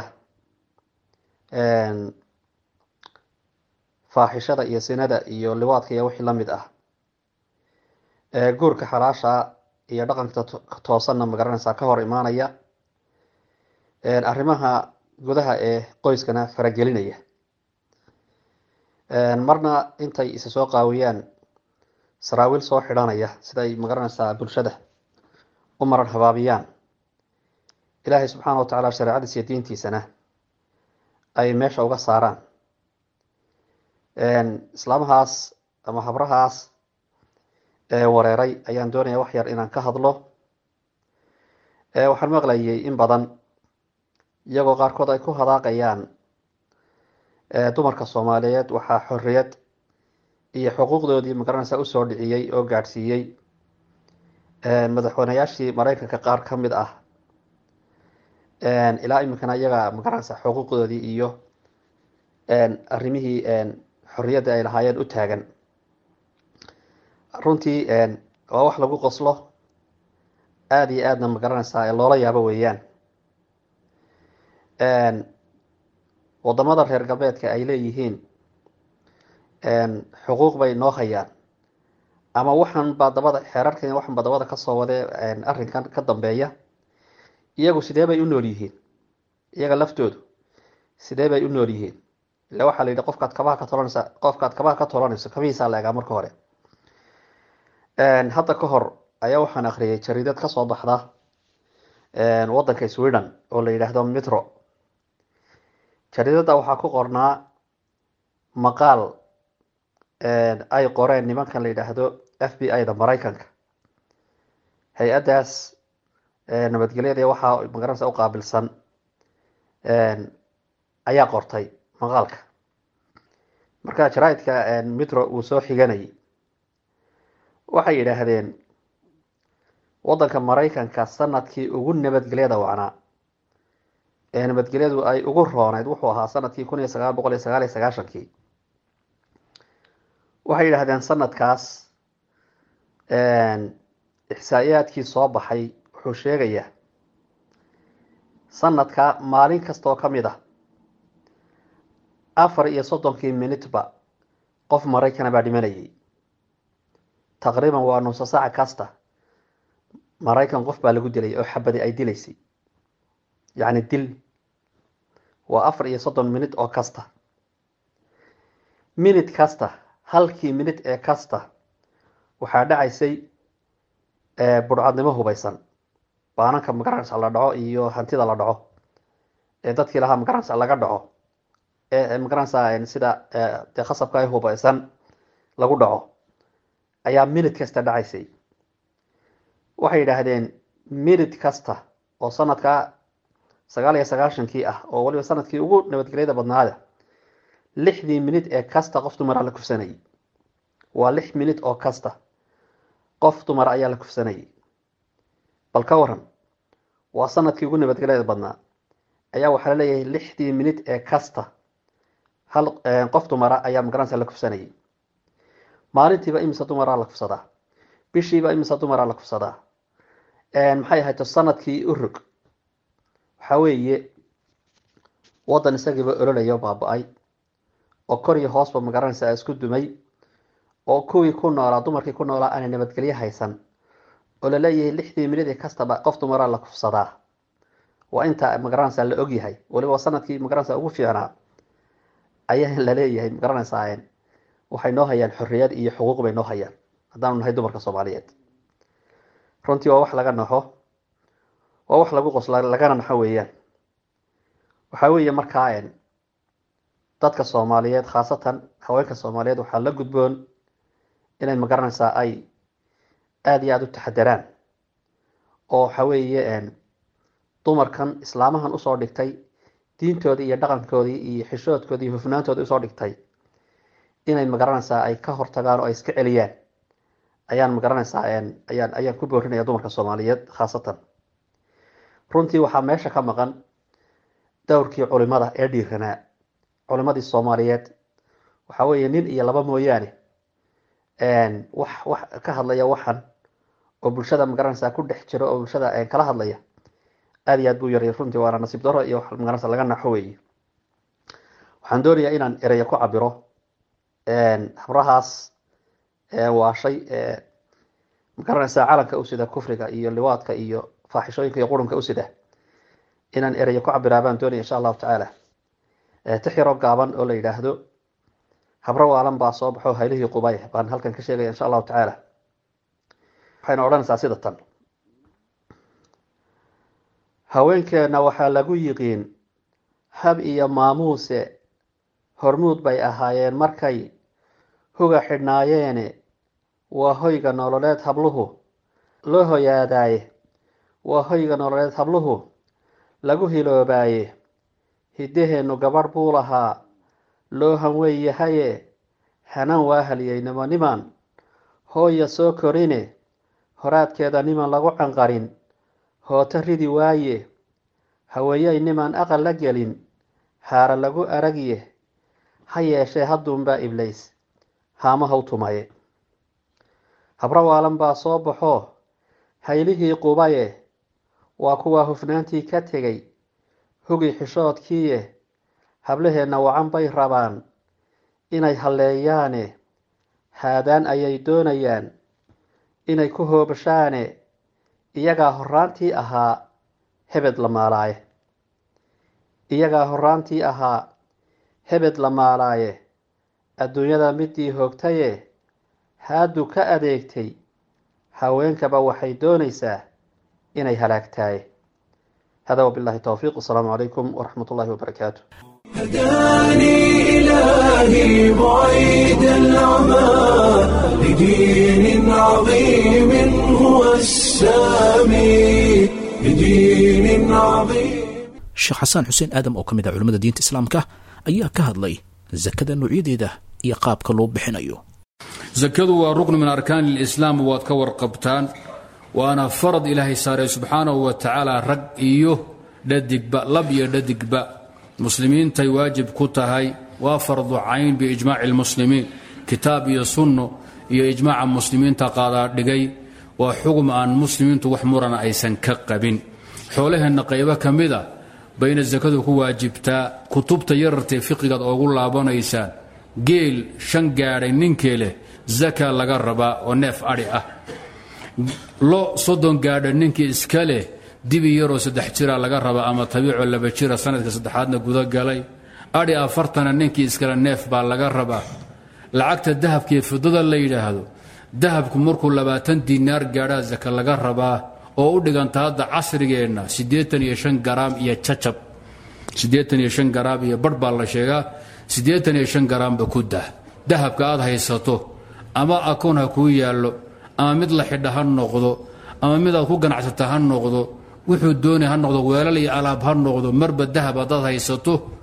faaxishada iyo sinada iyo liwaadka iyo wixii lamid ah guurka xalaasha iyo dhaqanka toosanna magaranaysaa ka hor imaanaya arrimaha gudaha ee qoyskana faragelinaya marna intay isa soo qaawiyaan saraawiil soo xidhanaya siday magaranaysaa bulshada u maran habaabiyaan ilaahay subxaana wa tacaala shareecadiisa iyo diintiisana ay meesha uga saaraan islaamahaas ama habrahaas wareeray ayaan doonaya wax yar inaan ka hadlo waxaan maqlayay in badan iyagoo qaarkood ay ku hadaaqayaan dumarka soomaaliyeed waxaa xorriyad iyo xuquuqdoodii magaranaysaa usoo dhiciyey oo gaadhsiiyey madaxweyneyaashii maraykanka qaar ka mid ah ilaa iminkana iyaga magaranaysaa xuquuqdoodii iyo arrimihii xorriyadda ay lahaayeen u taagan runtii waa wax lagu qoslo aada iyo aadna magaranaysaa loola yaabo weeyaan wadamada reer galbeedka ay leeyihiin xuquuq bay noo hayaan ama waxan baa dabada xeerarkan waxan baa dabada kasoo wadee arrinkan ka dambeeya iyagu sidee bay u nool yihiin iyaga laftoodu sidee bay u nool yihiin ila waxaa la yidhi qofkaad kabaha ka tolanaysa qofkaad kabaha ka tolanayso kabihiisaa la egaa marka hore hadda ka hor ayaa waxaan akhriyay jariidad kasoo baxda waddanka sweden oo la yidhaahdo mitro jariidadda waxaa ku qornaa maqaal ay qoreen nimankan la yidhaahdo f b i da maraykanka hay-addaas nabadgelyada waxaa magaranaysa u qaabilsan ayaa qortay maqaalka marka jaraaidka mitro uu soo xiganayay waxay yidhaahdeen waddanka maraykanka sanadkii ugu nabadgelyada wacnaa ee nabadgelyadu ay ugu rooneyd wuxuu ahaa sanadkii kun iyo sagaal boqol iyo sagaal iyo sagaashankii waxay yidhahdeen sanadkaas ixsaa'iyaadkii soo baxay wuxuu sheegayaa sanadka maalin kasta oo ka mid ah afar iyo soddonkii minutba qof maraykana baa dhimanayay taqriiban waa nuuso saaca kasta maraykan qof baa lagu dilay oo xabadi ay dilaysay yacni dil waa afar iyo soddon minut oo kasta minut kasta halkii minut ee kasta waxaa dhacaysay budhcadnimo hubaysan baananka magaranaysa la dhaco iyo hantida la dhaco ee dadkii lahaa magaranaysa laga dhaco ee magaranaysa sida dee khasabka ay hubaysan lagu dhaco ayaa minut kasta dhacaysay waxay yidhaahdeen minut kasta oo sanadka sagaal iyo sagaashankii ah oo waliba sanadkii ugu nabadgelyada badnaada lixdii minid ee kasta qof dumara la kufsanayay waa lix minid oo kasta qof dumara ayaa la kufsanayay bal ka waran waa sanadkii ugu nabadgelyada badnaa ayaa waxaa laleeyahay lixdii minid ee kasta hal qof dumara ayaa magaranaysa la kufsanayay maalintiiba imisa dumaraa la kufsadaa bishiiba imisa dumaraa la kufsadaa maxay ahayto sanadkii urug waxaa weeye waddan isagiiba ololaya o baaba-ay oo kor iyo hoosba magaranaysa isku dumay oo kuwii ku noolaa dumarkii ku noolaa aanay nabadgelyo haysan oo laleeyahay lixdii minid ee kastaba qof dumaraa la kufsadaa waa inta magaranaysa la ogyahay waliba sanadkii magaranaysa ugu fiicnaa ayaa laleeyahay magaranaysaa waxay noo hayaan xorriyad iyo xuquuq bay noo hayaan haddaanu nahay dumarka soomaaliyeed runtii waa wax laga naxo waa wax lagu qosla lagana naxo weeyaan waxaa weeye markaa dadka soomaaliyeed khaasatan haweenka soomaaliyeed waxaa la gudboon inay magaranaysaa ay aada iyo aada u taxadaraan oo waxa weeye dumarkan islaamahan usoo dhigtay diintoodii iyo dhaqankoodii iyo xishoodkoodii iyo hufnaantoodii usoo dhigtay inay magaranaysaa ay ka hortagaan oo ay iska celiyaan ayaan magaranaysaa ayaan ayaan ku boorinaya dumarka soomaaliyeed khaasatan runtii waxaa meesha ka maqan dowrkii culimada ee dhiiranaa culimadii soomaaliyeed waxaa weeye nin iyo laba mooyaane wax wax ka hadlaya waxan oo bulshada magaranaysaa ku dhex jiro oo bulshada kala hadlaya aada iyo aad buu yaray runtii waana nasiib daro iyo wax magaranaysa laga naxo weeye waxaan doonayaa inaan ereya ku cabiro habrahaas waashay magaranaysaa calanka usida kufriga iyo liwaadka iyo faaxishooyinka iyo qurunka usida inaan ereya ku cabiraa baan doonaya insha allahu tacaala tixyaroo gaaban oo la yidhaahdo habro waalan baa soo baxo haylihii qubay baan halkan ka sheegaya insha allahu tacaala waxayna odhanaysaa sida tan haweenkeenna waxaa lagu yiqiin hab iyo maamuuse hormuud bay ahaayeen markay huga xidhnaayeene waa hoyga nololeed habluhu loo hoyaadaaye waa hoyga nololeed habluhu lagu hiloobaaye hiddaheennu gabadh buu lahaa loo hanwey yahaye hanan waa haliyeynimo niman hooya soo korine horaadkeeda niman lagu canqarin hooto ridi waaye haweeyey niman aqal la gelin haara lagu aragye ha yeeshee hadduunbaa iblays haamahaw tumaye habro waalan baa soo baxo haylihii qubaye waa kuwaa hufnaantii ka tegay hugi xishoodkiiye hablaheenna wacan bay rabaan inay halleeyaane haadaan ayay doonayaan inay ku hoobashaane iyagaa horraantii ahaa hebed la maalaaye iyagaa horraantii ahaa hebed la maalaaye adduunyada midii hoogtaye haaddu ka adeegtay haweenkaba waxay doonaysaa inay halaagtaaye hada wabillahi towfiiq wasalaamu calaykum waraxmat ullahi wabarakaatu هداني إلهي بعيد العمى لدين عظيم هو السامي لدين عظيم sheekh xasaan xuseen aadam oo ka mid ah culimmada diinta islaamka ayaa ka hadlay sakada noocyadeeda iyo qaabka loo bixinayo sakadu waa ruknu min arkaani lislaam waad ka warqabtaan waana farad ilaahay saaray subxaanahu wa tacaala rag iyo dhadigba lab iyo dhadigba muslimiintay waajib ku tahay waa fardu cayn biijmaaci lmuslimiin kitaab iyo sunno iyo ijmaaca muslimiinta qaadaa dhigay waa xugum aan muslimiintu wax murana aysan ka qabin xoolaheenna qaybo ka mid a bayna sakadu ku waajibtaa kutubta yarartee fiqigaad oogu laabanaysaan geel shan gaadhay ninkii leh zaka laga rabaa oo neef adhi ah lo soddon gaadha ninkii iska leh dibi yaroo saddex jira laga rabaa ama tabiicoo laba jira sanadka saddexaadna guda galay adhi afartana ninkii iskale neef baa laga rabaa lacagta dahabkaiyo fidada la yidhaahdo dahabku markuu labaatan dinaar gaadhaa saka laga rabaa oo u dhiganta hadda casrigeenna siddeetan iyo shan garaam iyo cacab siddeetan iyo shan garaam iyo barh baa la sheegaa siddeetan iyo shan garaamba ku dah dahabka aad haysato ama akoon ha kuu yaallo ama mid la xidha ha noqdo ama mid aad ku ganacsata ha noqdo wuxuu doonay ha noqdo weelal iyo alaab ha noqdo marba dahab haddaad haysato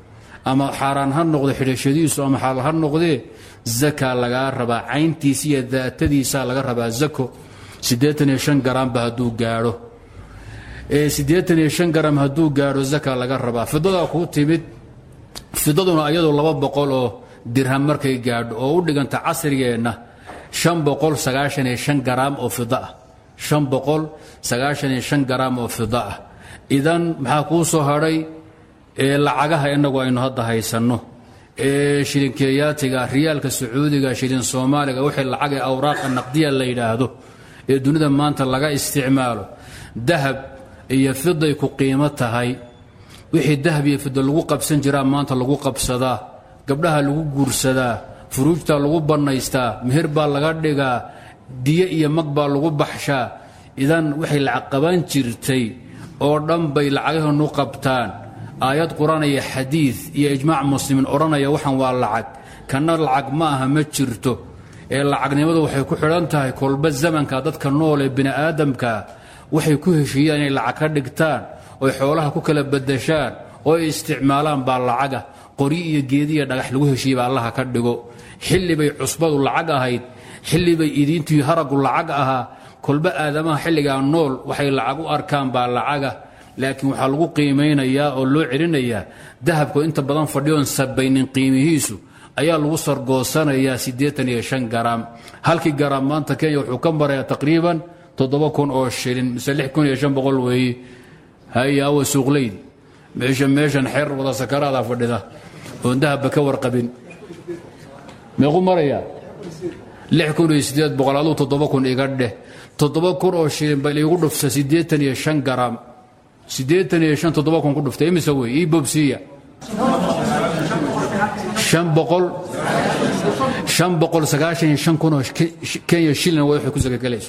ama xaaraan ha noqdo xidhashadiisu ama xalaal ha noqdee zakaa lagaa rabaa cayntiisa iyo daatadiisaa laga rabaa zako siddeetan iyo shan garaamba hadduu gaadho ee siddeetan iyo shan garam hadduu gaadho zaka laga rabaa fidadaa kuu timid fidaduna iyadoo laba boqol oo dirham markay gaadho oo u dhiganta casrigeenna shan boqol sagaashan iyo shan garaam oo fida ah shan boqol sagaashan iyo shan garaam oo fida ah idan maxaa kuu soo hadhay ee lacagaha innagu aynu hadda haysanno ee shilinkeeyaatiga riyaalka sacuudiga shilin soomaaliga wixii lacagee awraaqa naqdiya la yidhaahdo ee dunida maanta laga isticmaalo dahab iyo fiday ku qiimo tahay wixii dahab iyo fida lagu qabsan jiraa maanta lagu qabsadaa gabdhaha lagu guursadaa furuujtaa lagu bannaystaa meher baa laga dhigaa diyo iyo mag baa lagu baxshaa idan waxay lacag qaban jirtay oo dhan bay lacagahanu qabtaan aayad qur-aan iyo xadiid iyo ijmaac muslimiin odhanaya waxaan waa lacag kanna lacag ma aha ma jirto ee lacagnimadu waxay ku xidhan tahay kolba zamanka dadka nool ee bini aadamka waxay ku heshiiyaan inay lacag ka dhigtaan oy xoolaha ku kala badashaan oo ay isticmaalaan baa lacaga qoryo iyo geediya dhagax lagu heshiiyey baa allaha ka dhigo xilli bay cusbadu lacag ahayd xilli bay idiintii haragu lacag ahaa kolba aadamaha xilligaa nool waxay lacag u arkaan baa lacaga laakiin waxaa lagu qiimaynayaa oo loo celinayaa dahabku inta badan fadhiyoon sabaynin qiimihiisu ayaa lagu sargoosanayaa siddeetan iyo shan garaam halkii garaam maanta kenya wuxuu ka marayaa taqriiban toddoba kun oo shilin mise lix kun iyo shan boqol weeye haya awa suuqleydi meesha meeshan xeer wada sakaraadaa fadhida oon dahabba ka warqabin meequ marayaa lix kun iyo siddeed boqol aduu toddoba kun iga dheh toddoba kun oo shilin ba iigu dhufta siddeetan iyo shan garaam siddeetan iyo shan toddoba kun ku dhuftay imise wey ii bobsiiya shan boqol shan boqol sagaashan iyo shan kun oo kenya shilin waa waxay ku sakagelayso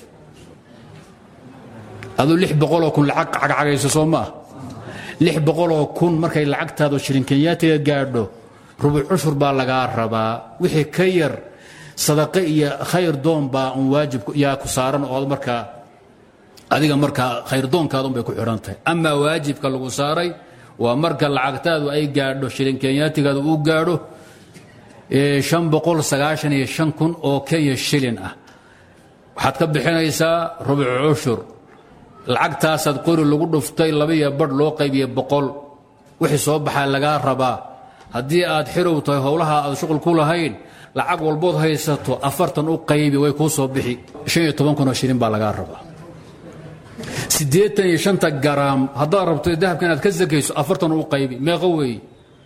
aduu lix boqoloo kun lacag cagcagayso soo ma ah lix boqoloo kun markay lacagtaadu shilin kenyaatiga gaadho rubuc cushur baa lagaa rabaa wixii ka yar sadaqe iyo khayr doon baa un waajib yaa ku saaran oo markaa adiga markaa khayrdoonkaadun bay ku xidhan tahay amaa waajibka lagu saaray waa marka lacagtaadu ay gaadho shilin kenyaatigaadu uu gaadho shan boqol sagaashan iyo shan kun oo kenya shilin ah waxaad ka bixinaysaa rubuc cushur lacagtaasaad qori lagu dhuftay labaiyo badh loo qaybiye boqol wixii soo baxaa lagaa rabaa haddii aad xirow tahay howlaha aad shuqul ku lahayn lacag walbood haysato afartan u qaybi way kuu soo bixi shan iyo toban kun oo shilin baa lagaa rabaa siddeetan iyo shanta garaam haddaad rabto dahabka inaad ka sakayso afartan u qaybi meeqo weeye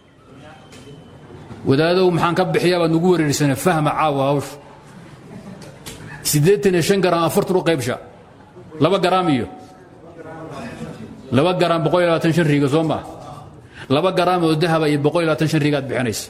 wadaadow maxaan ka bixiyaa baad nugu wareersana fahma caawa hawsha siddeetan iyo shan garaam afartan u qaybsha laba garaam iyo laba garaam boqol iyo labaatan shan riiga soo maa laba garaam oo dahaba iyo boqol iyo labaatan shan riiga aad bixinaysa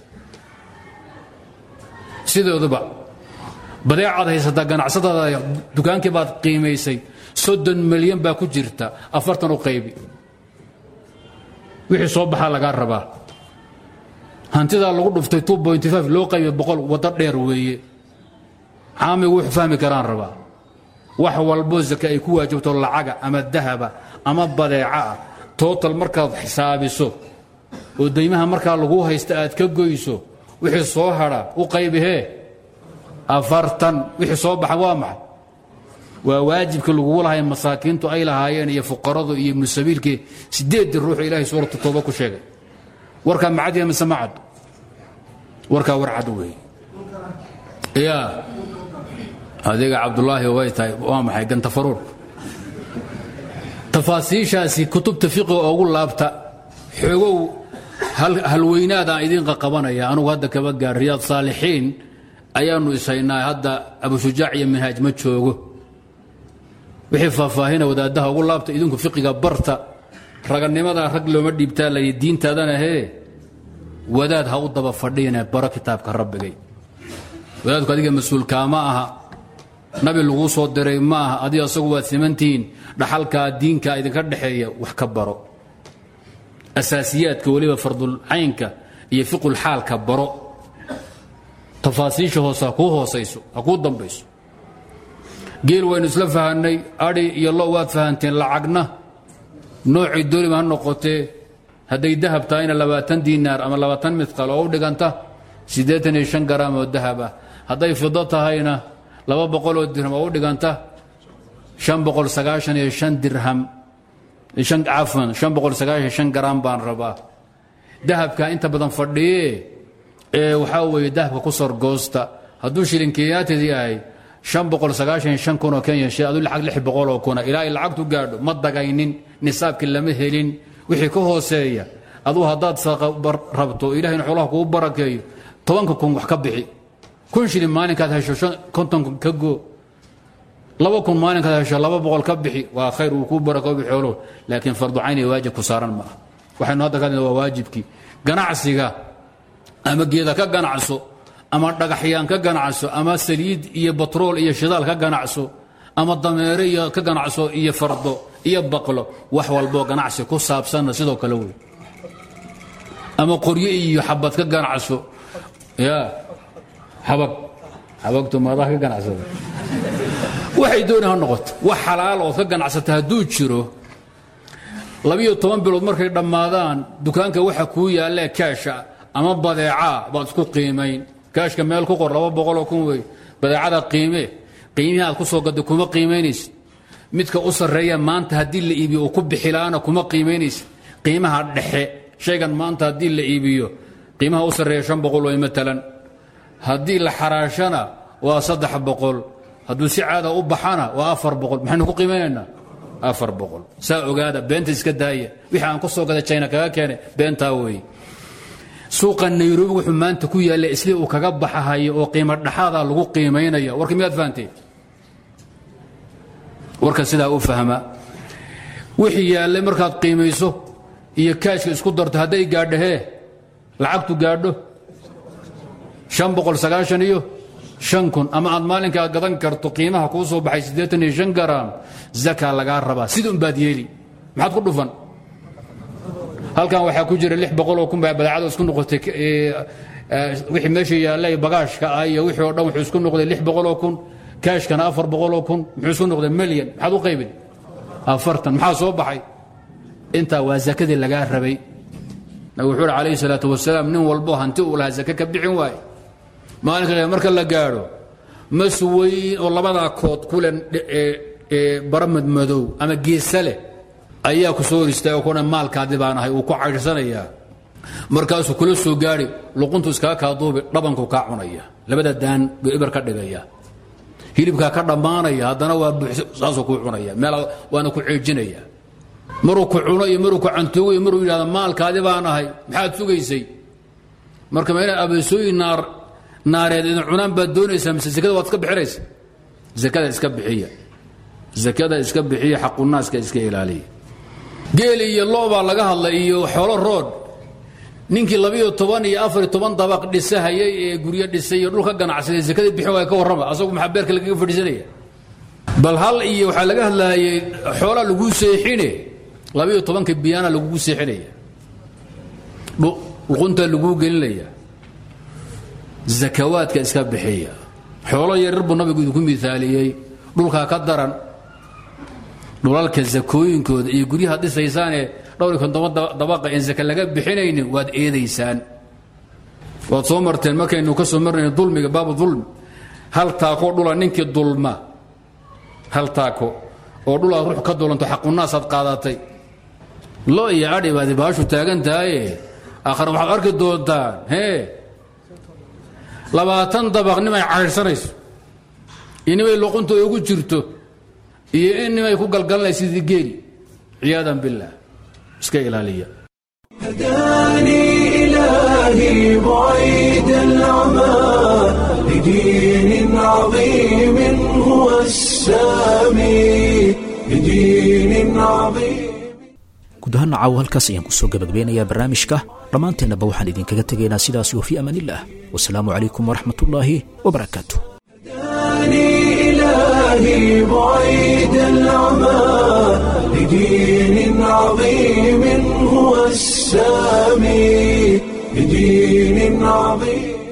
sidooduba badeecaad haysataa ganacsadaada dukaankii baad qiimaysay soddon milyan baa ku jirta afartan u qaybi wixii soo baxaa lagaa rabaa hantidaa lagu dhuftay loo qaybi boqol waddo dheer weeye caamigu wuxuu fahmi karaan rabaa wax walbo zake ay ku waajibto lacaga ama dahaba ama badeeca ah tootal markaad xisaabiso oo daymaha markaa lagu haysta aad ka goyso wixii soo hadha u qaybihee afartan wixii soo baxa waa maxay waa waajibkii lagugu lahay masaakiintu ay lahaayeen iyo fuqaradu iyo ibnu sabiilkii sideeddii ruuxu ilaahay suuratu tooba ku sheegay warkaa macadiya mise macad warkaa war cad weeye yaa adiga cabdulaahi way tahay waa maxay gantafaruur tafaasiishaasi kutubta fiqiga oogu laabta xoogow halweynaadaan idiin qaqabanaya anugu hadda kaba gaar riyaad saalixiin ayaannu ishaynaa hadda abushujaac iyo minhaaj ma joogo wixii faahfaahina wadaaddaha ugu laabta idinku fiqiga barta raganimada rag looma dhiibtaa layidhi diintaadana hee wadaad ha u daba fadhiine baro kitaabka rabbigay wadaadku adiga mas-uulkaama aha nabi laguu soo diray ma aha adiga asagu waad simantihiin dhaxalkaa diinka idinka dhexeeya wax ka baro asaasiyaadka weliba fardulcaynka iyo fiqulxaalka baro tafaasiisha hoose ha kuu hoosayso ha kuu dambayso geel waynu isla fahanay adhi iyo lo waad fahanteen lacagna noocii doliba ha noqotee hadday dahab tahayna labaatan diinaar ama labaatan midqal oo u dhiganta siddeetan iyo shan garaam oo dahab ah hadday fido tahayna laba boqol oo dirham oo u dhiganta shan boqol sagaashan iyo shan dirham shan cafan shan boqol sagaashan shan garaam baan rabaa dahabka inta badan fadhiye ee waxaa weeye dahabka ku sorgoosta hadduu shilin kenyaatid yahay shan boqol sagaashan shan kun oo kenya shi aduu lacag lix boqol oo kuna ilaa ay lacagtu gaadho ma dagaynin nisaabkii lama helin wixii ka hooseeya aduu haddaad saqa rabto ilahayna xoolaha kuu barakeeyo tobanka kun wax ka bixi kun shilin maalinkaad hesho konton kun ka goo laba kun maalinkaad hesho laba boqol ka bixi waa khayr wuu kuu barakoobi xooluhu laakiin fardu cayn iyo waajib ku saaran ma ah waxaynu hadda ka hadlayna waa waajibkii ganacsiga ama geeda ka ganacso ama dhagaxyaan ka ganacso ama saliid iyo batrool iyo shidaal ka ganacso ama dameere iyo ka ganacso iyo fardo iyo baqlo wax walboo ganacsi ku saabsanna sidoo kale wey ama qoryo iyo xabad ka ganacso ya xabag xabagtu maadaa ka ganacsada waxay dooni ha noqoto wax xalaal ood ka ganacsata hadduu jiro labiyo toban bilood markay dhammaadaan dukaanka waxa kuu yaallee kaasha ama badeecaa baad isku qiimayn kaashka meel ku qor laba boqoloo kun wey badeecada qiime qiimihii aad ku soo gadda kuma qiimaynaysid midka u sarreeya maanta haddii la iibiyo uu ku bixilaana kuma qiimaynaysid qiimaha dhexe shaygan maanta haddii la iibiyo qiimaha u sarreeya shan boqol wey matalan haddii la xaraashana waa saddex boqol hadduu si caada u baxana waa afar boqol maxaynu ku qiimaynaynaa afar boqol saa ogaada beenta iska daaya wixii aan ku soo gaday china kaga keenay beentaa weeye suuqa nairobi wuxuu maanta ku yaalla isli uu kaga baxahayo oo qiimo dhaxaada lagu qiimaynaya warka miyaad fahanteen warka sidaa u fahma wixii yaallay markaad qiimayso iyo kaashka isku darto hadday gaadho hee lacagtu gaadho shan boqol sagaashan iyo shan kun ama aad maalinkaa gadan karto qiimaha kuu soo baxay siddeetan iyo shan garaam zakaa lagaa rabaa sida unbaad yeeli maxaad ku dhufan halkan waxaa ku jira lix boqoloo kun baa badeecada isku noqotay wixii meesha yaallay bagaashka ah iyo wixii oo dhan wuxuu isku noqday lix boqoloo kun kaashkana afar boqoloo kun muxuu isku noqday milyan maxaad u qaybin afartan maxaa soo baxay intaa waa zakadii lagaa rabay nabigu wuxuu uhi calayhi salaatu wasalaam nin walbo hanti uu lahaa zake ka bixin waaye maalinka marka la gaadho mas weyn oo labadaa kood kule baramad madow ama geesa leh ayaa ku soo hor istaagay kuna maalkaadi baan ahay uu ku caydhsanayaa markaasuu kula soo gaadhi luquntu iskaga kaa duubi dhabanku kaa cunaya labada daan buu ibar ka dhigaya hilibkaa ka dhammaanaya haddana waa buuxs saasuu kuu cunaya meel waana ku ceejinaya maruu ku cuno iyo maruu ku cantuugo iyo maruu yidhahdo maalkaadi baan ahay maxaad sugaysay marka ma inaad abeesooyin naar naareed idin cunaan baad doonaysaa mise sekada waad iska bixinaysa sekada iska bixiya sekada iska bixiya xaqunaaska iska ilaaliya geel iyo lo baa laga hadlay iyo xoolo rood ninkii labiyo toban iyo afariyo toban dabaq dhisahayay ee guryo dhisay iyo dhulka ganacsaday sekadii bixin waaya ka warrama asagu maxaa beerka lagaga fadhiisanaya bal hal iyo waxaa laga hadlaayay xoolaa laguu seexine labiyo tobanka biyaana lagugu seexinaya luqunta laguu gelinaya zakawaadka iska bixiya xoolo yaryar buu nabigu idinku miaaliyey dhulkaa ka daran dhulalka zakooyinkooda iyo guryaha dhisaysaanee dhowr iyo kontoban dabaqa en zaka laga bixinaynin waad eedaysaan waad soo marteen markaynu ka soo marnayno dulmiga baabu dulmi hal taako dhula ninkii dulma hal taako oo dhulaad ruux ka dulanto xaqunaasaad qaadatay lo iyo adhi baadi baashu taagan tahaye aakhare waxaad arki doontaan hee labaatan dabaq nimay caydhsanayso iyo nimay luqunta ugu jirto iyo in nimay ku galgalanaysa sidii geeli ciyaadan billaah iska ilaaliya هداني إلهي بعيد العمى لدين عظيم هو السامي لدين عظيم guud ahaan caawo halkaas ayaan kusoo gabagabeynayaa barnaamijka dhammaanteennaba waxaan idinkaga tegaynaa sidaas iyo fii amaanillaah wasalaamu calaykum waraxmatullaahi wabarakaatu هداني إلهي بعيد العمى لدين عظيم هو السامي لدين عظيم